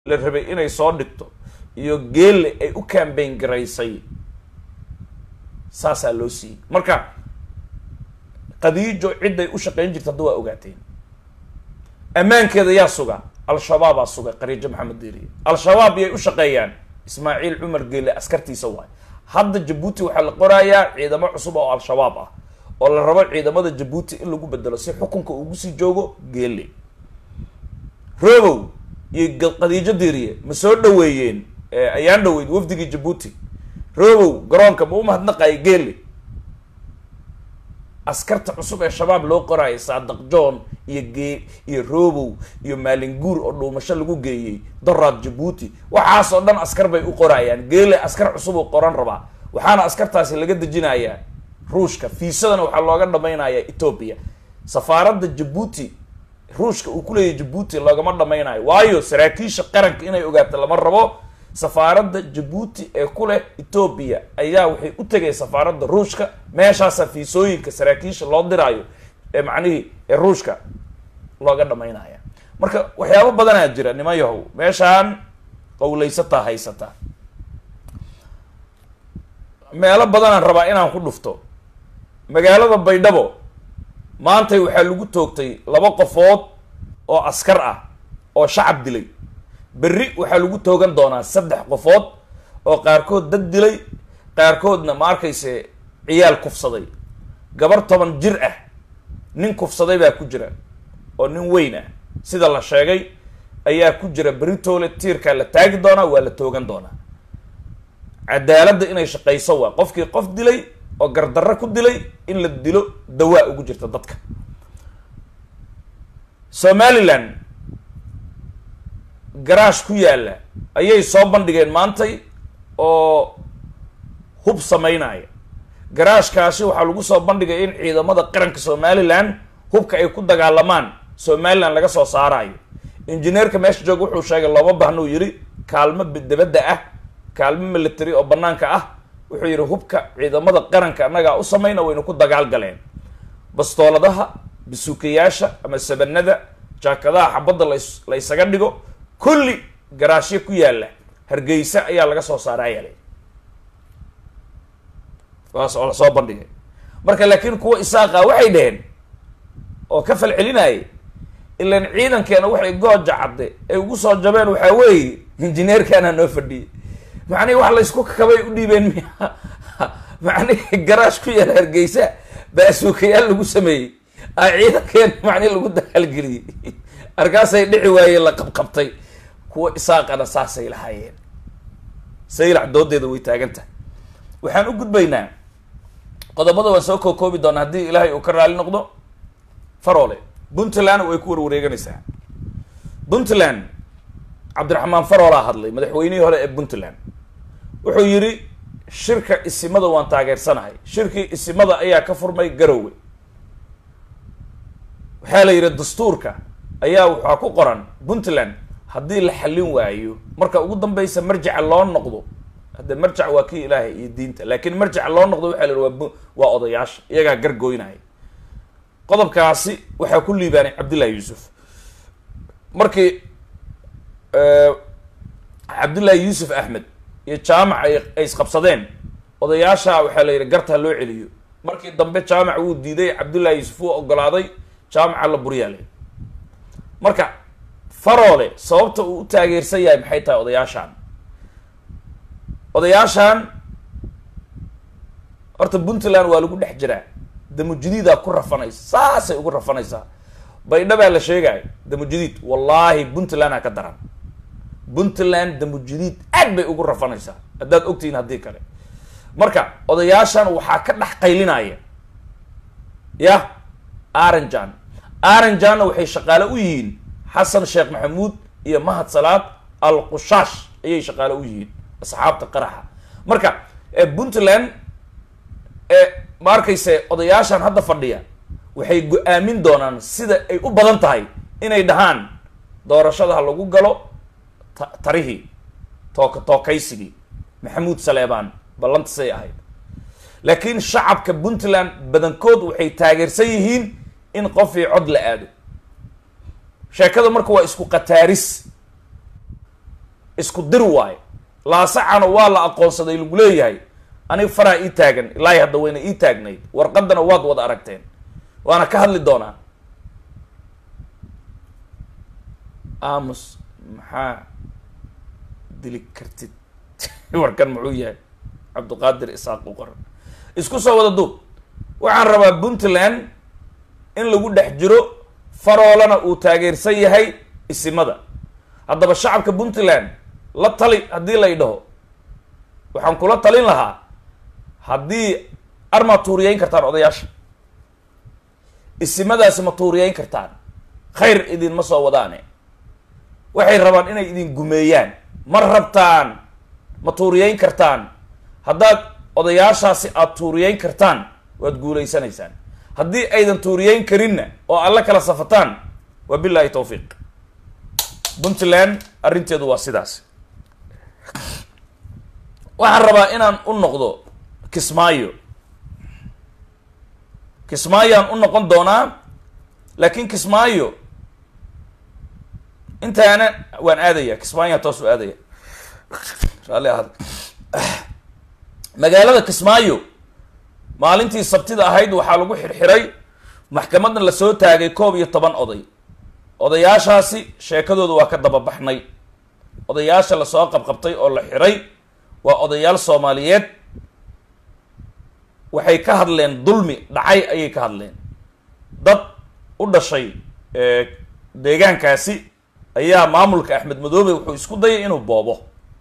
la rabay inay soo dhigto iyo geelle ay u cambayn garaysay saasaa loo siiyey marka qadiijo cidday u shaqayn jirta hadda waa ogaateen ammaankeeda yaa suga al-shabaabaa suga qariijo maxamed diiriye al-shabaab yay u shaqeeyaan ismaaciil cumar geelle askartiisa waay hadda jabuuti waxaa la qorayaa ciidamo cusub oo al-shabaab ah oo la rabo ciidamada jabuuti in lagu bedelo si xukunka ugu sii joogo geelle robow iyo qadiijo diiriye ma soo dhaweeyeen ayaan dhaweyd wafdigii jabuuti robow garoonka ma u mahadnaqayo geelle askarta cusub ee shabaab loo qoraayo saadaq john iyo gee iyo robow iyo maalinguur oo dhuumasho lagu geeyey doraad jabuuti waxaas oo dhan askar bay u qorayaan geele askar cusub uu qoran rabaa waxaana askartaasi laga dejinayaa ruushka fiisadana waxaa looga dhamaynayaa ethoobia safaaradda jabuuti ruushka uu kuleeyahy jabuuti loogama dhamaynayo waayo saraakiisha qaranka inay ogaato lama rabo safaaradda jabuuti ee ku leh ethoobia ayaa waxay u tegay safaaradda ruushka meeshaasa fiisooyinka saraakiisha loo diraayo ee macnihii ee ruushka looga dhamaynaya marka waxyaabo badanaa jira niman yahow meeshaan qawlaysataa haysataa meelo badanaan rabaa inaan ku dhufto magaalada baydhabo maantay waxaa lagu toogtay laba qofood oo askar ah oo shacab dilay berri waxaa lagu toogan doonaa saddex qofood oo qaarkood dad dilay qaarkoodna ma arkayse ciyaal kufsaday gabar toban jir ah nin kufsaday baa ku jira oo nin weyn ah sida la sheegay ayaa ku jira beritoole tiirkaa la taagi doonaa waa la toogan doonaa cadaaladda inay shaqayso waa qofkii qof dilay oo gardarro ku dilay in la dilo dawaa ugu jirta dadka somalilan garaash ku yaalla ayay soo bandhigeen maantay oo hub sameynaya garaashkaasi waxaa lagu soo bandhigay in ciidamada qaranka somalilan hubka ay ku dagaalamaan somalilan laga soo saarayo injineerka meesha jooga wuxuu sheegay looma baahna uu yidhi kaalmo dabadda ah kaalmo military oo banaanka ah wuxuu yidhi hubka ciidamada qaranka annagaa u samayna waynu ku dagaal galeen bastooladaha basuukayaasha ama sabanada jaakadaha xabadda las la ysaga dhigo kulli garaashyo ku yaalla hargeysa ayaa laga soo saarayalay waas oo lasoo bandhigay marka laakiin kuwa isaaqa waxay dhaheen oo ka fal celinayay ilan ciidankeena waxay gooja cadde ay ugu soo jabeen waxaa weeye injineerkaana noo fadhiyay macnihi wax laysku kabay u dhiibeen miya macnihi garaash ku yaala hargeysa baasuukayaal lagu sameeyey a ciidankeena macnihi lagu dagaalgeliyey arkaasay dhici waayeen la qabqabtay kuwa isaaqana saasay lahaayeen saylac doodeeda way taagan tahay waxaan u gudbaynaa qodobada waan soo kookoobi doonaa haddii ilaahay uu ka raali noqdo faroole puntland way ku warwareeganaysaa puntland cabdiraxmaan faroolaa hadlay madaxweynihii hore ee puntland wuxuu yidhi shirka isimada waan taageersanahay shirkii isimada ayaa ka furmay garowe waxaa la yidhi dastuurka ayaa waxaa ku qoran puntland haddii la xallin waayo marka ugu dambeysa marjaca loo noqdo hadde marjac waa kii ilaahay iyo diinta laakiin marjaca loo noqdo waxaa la yidhi waa waa odayaasha iyagaa gargoynaya qodobkaasi waxaa ku liibaanay cabdillahi yuusuf markii cabdullaahi yuusuf axmed iyo jaamac ay ay isqabsadeen odayaasha waxaa la yidhi gartaa loo celiyo markii dambe jaamac wuu diiday cabdullaahi yuusuf wuu ogolaaday jaamaca la buryaalay marka faroole sababta uu u taageersan yahay maxay tahay odayaashaan odayaashaan horta puntland waa lagu dhex jiraa damujadiidaa ku rafanaysa saasay ugu rafanaysaa baydhabaa la sheegaayo damujadiid wallaahi puntland ha ka daran puntland damujadiid aad bay ugu rafanaysaa haddaad ogtihiin haddii kale marka odayaashan waxaa ka dhex qaylinaya yah aranjan aranjanna waxay shaqaale u yihiin xasan sheekh maxamuud iyo mahad salaad al qushaash ayay shaqaale u yihiin asxaabta qaraxa marka puntland ma arkayse odayaashan hadda fadhiya waxay go-aamin doonaan sida ay u badan tahay inay dhahaan doorashada ha lagu galo tarihii tooka tookaysigii maxamuud saleebaan ballanta say ahayd laakiin shacabka puntland badankood waxay taageersan yihiin in qofii cod la aado sheekada marka waa isku qataaris isku dir waayo laasacana waa la aqoonsaday lagu leeyahay aniga faraa ii taagan ilaahi hadda wayna ii taagnayd warqadana waad wada aragteen waana ka hadli doonaa aamus maxaa dili kartid warkan muxuu yahay cabdiqaadir isaaq u qoran isku soo wada duub waxaan rabaa puntland in lagu dhex jiro faroolana uu taageersan yahay isimada haddaba shacabka puntland la tali haddii lay dhaho waxaan kula talin lahaa haddii armaa tuuriyeyn kartaan odayaasha isimadaasi ma tuuriyeyn kartaan khayr idinma soo wadaane waxay rabaan inay idin gumeeyaan ma rabtaan ma tuuriyeyn kartaan haddaad odayaashaasi aada tuuriyeyn kartaan waad guulaysanaysaan haddii aydan tuuriyeyn karinna oo alla kala safataan waa billahi tawfiiq puntland arrinteedu waa sidaas waxaan rabaa inaan u noqdo kismaayo kismaayaan u noqon doonaa laakiin kismaayo intaana waan aadaya kismaayaan toos u aadaya raalli ahad magaalada kismaayo maalintii sabtida ahayd waxaa lagu xirxiray maxkamadna lasoo taagay koob iyo toban oday odayaashaasi sheekadooda waa ka dababaxnay odayaasha lasoo qabqabtay oo la xiray waa odayaal soomaaliyeed waxay ka hadleen dulmi dhacay ayay ka hadleen dad u dhashay deegaankaasi ayaa maamulka axmed madoobe wuxuu isku dayay inuu boobo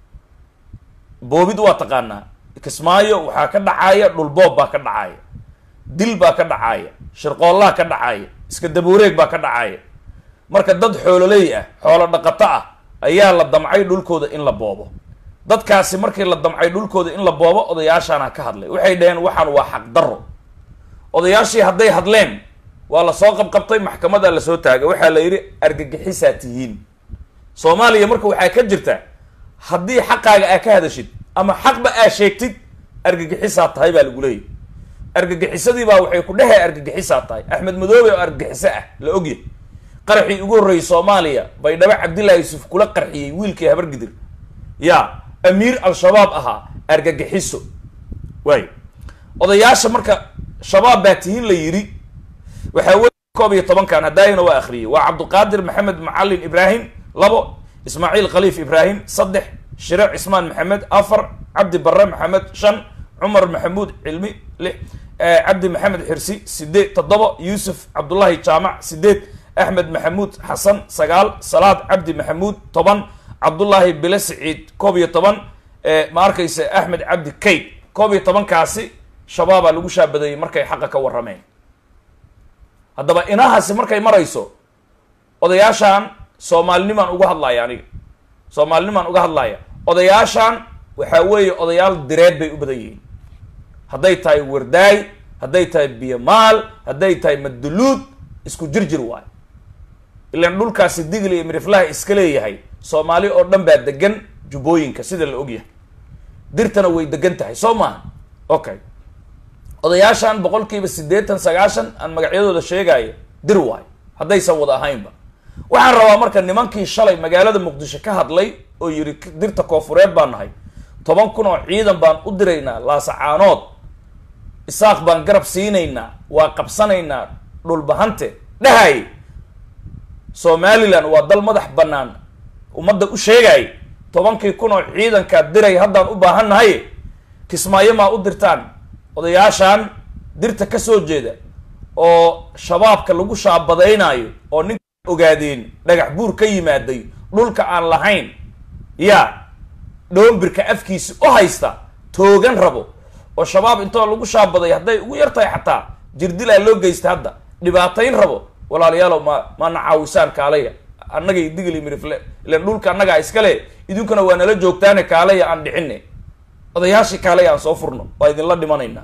boobid waa taqaanaa kismaayo waxaa ka dhacaya dhulboob baa ka dhacaya dil baa ka dhacaya shirqoollaha ka dhacaya iska dabuureeg baa ka dhacaya marka dad xoololey ah xoolo dhaqato ah ayaa la damcay dhulkooda in la boobo dadkaasi markii la damcay dhulkooda in la boobo odayaashaana ka hadlay waxay dhaheen waxaan waa xaqdarro odayaashii hadday hadleen waa lasoo qabqabtay maxkamadaa lasoo taagay waxaa la yidhi argagixisaa tihiin soomaaliya marka waxaa ka jirta haddii xaqaaga aa ka hadashid ama xaqba aa sheegtid argagixisaa tahay baa lagu leeyahy argagixisadii baa waxay ku dhehee argagixisaa tahay axmed madoobe oo argagixiso ah la ogyahy qaraxii ugu horreeyey soomaaliya baydhabo cabdillahi yuusuf kula qarxiyey wiilkii habargidir ya amiir al-shabaab ahaa argagixiso waay odayaasha marka shabaab baa tihiin la yidhi waxaa wey koob iyo tobankan hadaayana waa akhriyey waa cabdiqaadir maxamed macalin ibraahim labo ismaaciil khaliif ibraahim saddex shire cismaan maxamed afar cabdi barre maxamed shan cumar maxamuud cilmi lix cabdi maxamed xirsi sideed toddoba yuusuf cabdullahi jaamac sideed axmed maxamuud xasan sagaal salaad cabdi maxamuud toban cabdullaahi bile siciid koob iyo toban ma arkaysa axmed cabdi kayd koob iyo tobankaasi shabaabaa lagu shaabadeeyey markay xaqa ka warrameen haddaba inahaasi markay marayso odayaashaan soomaalinimaan uga hadlaya aniga soomaalinimaan uga hadlaya odayaashaan waxaa weeye odayaal direed bay u badan yihiin hadday tahay wardaay hadday tahay biyomaal hadday tahay maduluud isku jirjir waayo ilaan dhulkaasi digli iyo miriflaha iska leeyahay soomaali oo dhan baa degan jubbooyinka sida la ogyahay dirtana way degan tahay soo maaha okay odayaashan boqol kiiba siddeetan sagaashan aan magacyadooda sheegaayo dir waayo haddaysan wada ahaynba waxaan rabaa marka nimankii shalay magaalada muqdisho ka hadlay oo yidhi dirta koofureed baan nahay toban kun oo ciidan baan u diraynaa laasacaanood isaaq baan garab siinaynaa waa qabsanaynaa dhulbahante dhahay somalilan waa dal madax bannaan ummadda u sheegay tobankii kun oo ciidankaa diray haddaan u baahan nahay kismaayo maa u dirtaan odayaashaan dirta ka soo jeeda oo shabaabka lagu shaabadaynaayo oo ninka ogaadeen dhagax buur ka yimaaday dhulka aan lahayn yaa dhoombirka afkiisi u haysta toogan rabo oo shabaab intoo lagu shaabaday hadday ugu yar tahay xataa jirdilaa loo geysta hadda dhibaatayn rabo walaalayaalow ma maana caawisaan kaalaya annagay digli mirifle ilan dhulka annagaa iskale idinkuna waa nala joogtaane kaalaya aan dhicine odayaashii kaalaya aan soo furno waa idinla dhimanaynaa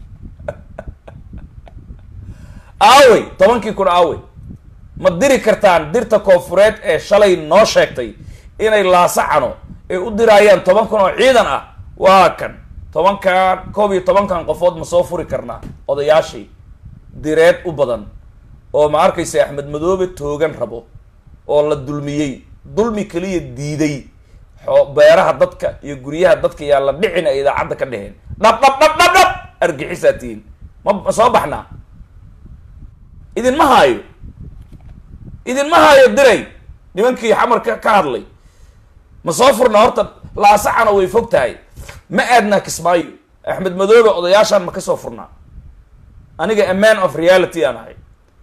aawey tobankii kun aawey ma diri kartaan dirta koofureed ee shalay noo sheegtay inay laasacano ay u diraayaan toban kun oo ciidan ah waa kan tobankan koob iyo tobankan qofood ma soo furi karnaa odayaashii direed u badan oo ma arkaysa axmed madoobe toogan rabo oo la dulmiyey dulmi keliya diiday xoo beeraha dadka iyo guryaha dadka yaa la dhicin ay idaacadda ka dheheen dhab dhab dhab dhab dhab argixisaa tihiin ma ma soo baxnaa idinma haayo idinma haayo diray nimankii xamarka ka hadlay ma soo furnaa horta laasacana way fog tahay ma aadnaa kismaayo axmed madoobe odayaashaan ma ka soo furnaa aniga a man of reality aan ahay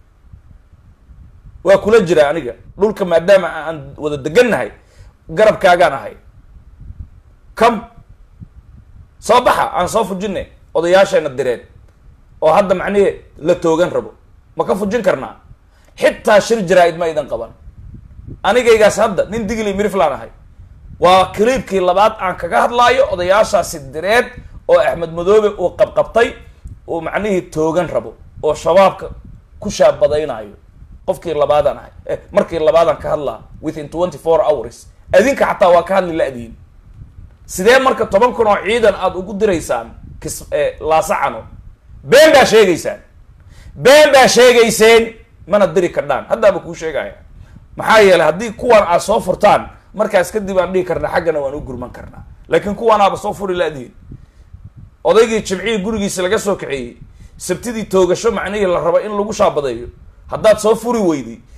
waa kula jira aniga dhulka maadaama aan wada degannahay garabkaagaan ahay come soo baxa aan soo fujinay odayaasheena direen oo hadda macnihi la toogan rabo ma ka fujin karnaa xitaa shir jaraa-id ma idan qaban anigaygaas hadda nin digli miriflaan ahay waa kaliibkii labaad aan kaga hadlaayo odayaashaasi direed oo axmed madoobe uu qabqabtay uu macnihii toogan rabo oo shabaabka ku shaabadaynaayo qofkii labaadaan ahay eh, markii labaadaan ka hadlaa within twenty four hours adinka xataa waa ka hadli la-diin sidee marka toban kun oo ciidan aada ugu diraysaan kis laasacano been baa sheegaysaan been baa sheegayseen mana diri kardhaan haddaaba kuu sheegaya maxaa yeelay haddii kuwan aad soo furtaan markaas kadib aan dhihi karnaa xaggana waan u gurman karnaa laakiin kuwan aaba soo furi la-diin odaygii jimcihii gurigiisa laga soo kaxeeyey sabtidii toogasho macnihii la rabo in lagu shaabadeeyo haddaad soo furi weyday